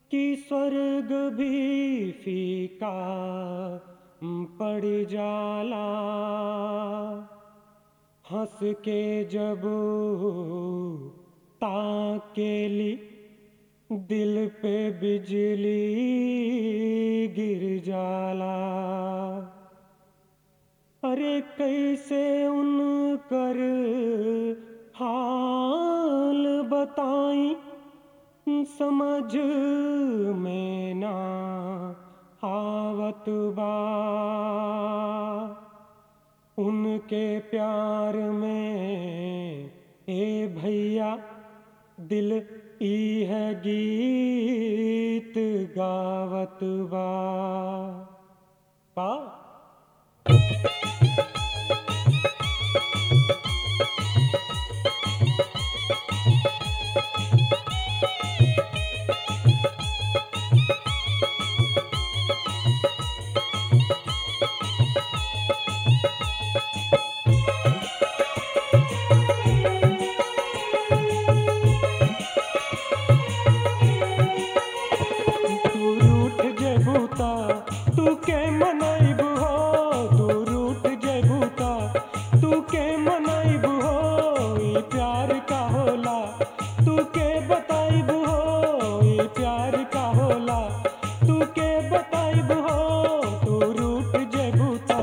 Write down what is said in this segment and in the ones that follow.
कि स्वर्ग भी फीका पड़ जाला हंस के जब ताकेली दिल पे बिजली गिर जाला अरे कैसे उनकर हाल बताई समझ में ना आवत बा उनके प्यार में ए भैया दिल ई है गीत गावत बा का तू रूठ जेबूता तू के मनाइब हो तू रूठ जेबूता तू के मनाइब हो ई प्यार का होला तू के बताइब हो ई प्यार का होला तू के बताइब हो तू रूठ जेबूता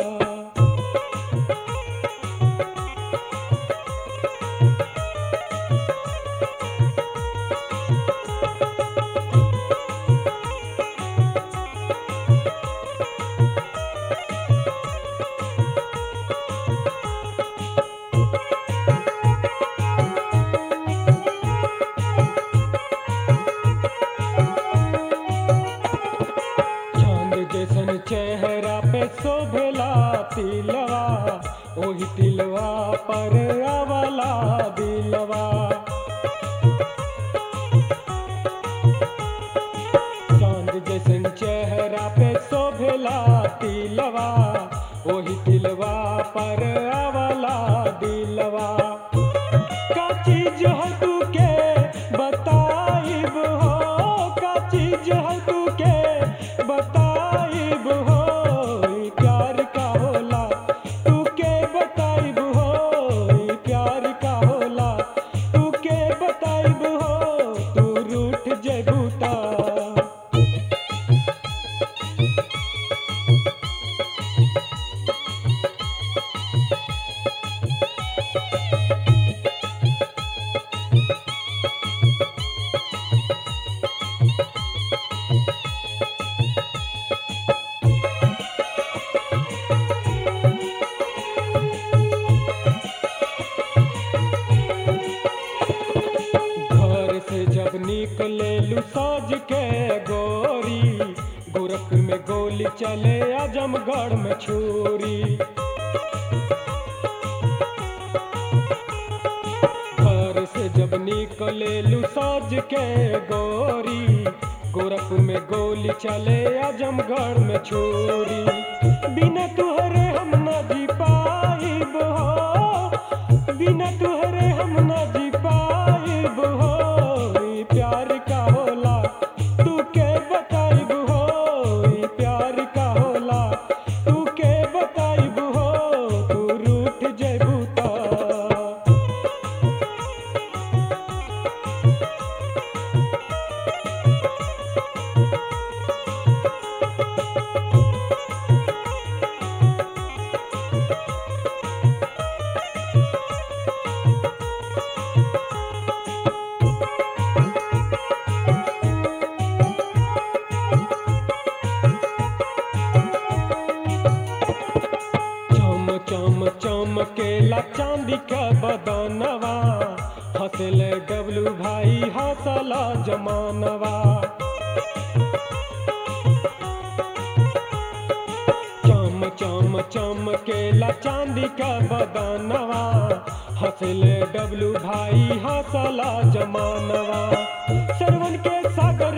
चांद जैसन चेहरा पे शोभेला तिलवा ओही तिलवा पर आवला दिलवा चांद जैसन चेहरा पे शोभेला तिलवा ओही तिलवा पर आवला दिलवा का चीज है तू के बताइब हो का चीज है तू के बताइब हो ई प्यार का होला तू के बताइब हो ई प्यार का होला तू के बताइब हो तू रूठ जेबूता घर से जब निकले लू साज के गोरी गोरखपुर में गोली चले आजमगढ़ में छुरी घर से जब निकले लू साज के गोरी गोरखपुर में गोली चले आजमगढ़ में छुरी बिना तुहरे हम न जी पाइब हो बिना तुहरे हम न जी पाइब हो ई प्यार का होला तू के बताइब हो ई प्यार का होला तू के बताइब हो तू रूठ जेबू ता चम चम चमकेला चांदी का बदनवा हंसले डबलू भाई हंसला जमानवा चम चम चमकेला चांदी का बदनवा हंसले डबलू भाई हंसला जमानवा सरवन के सागर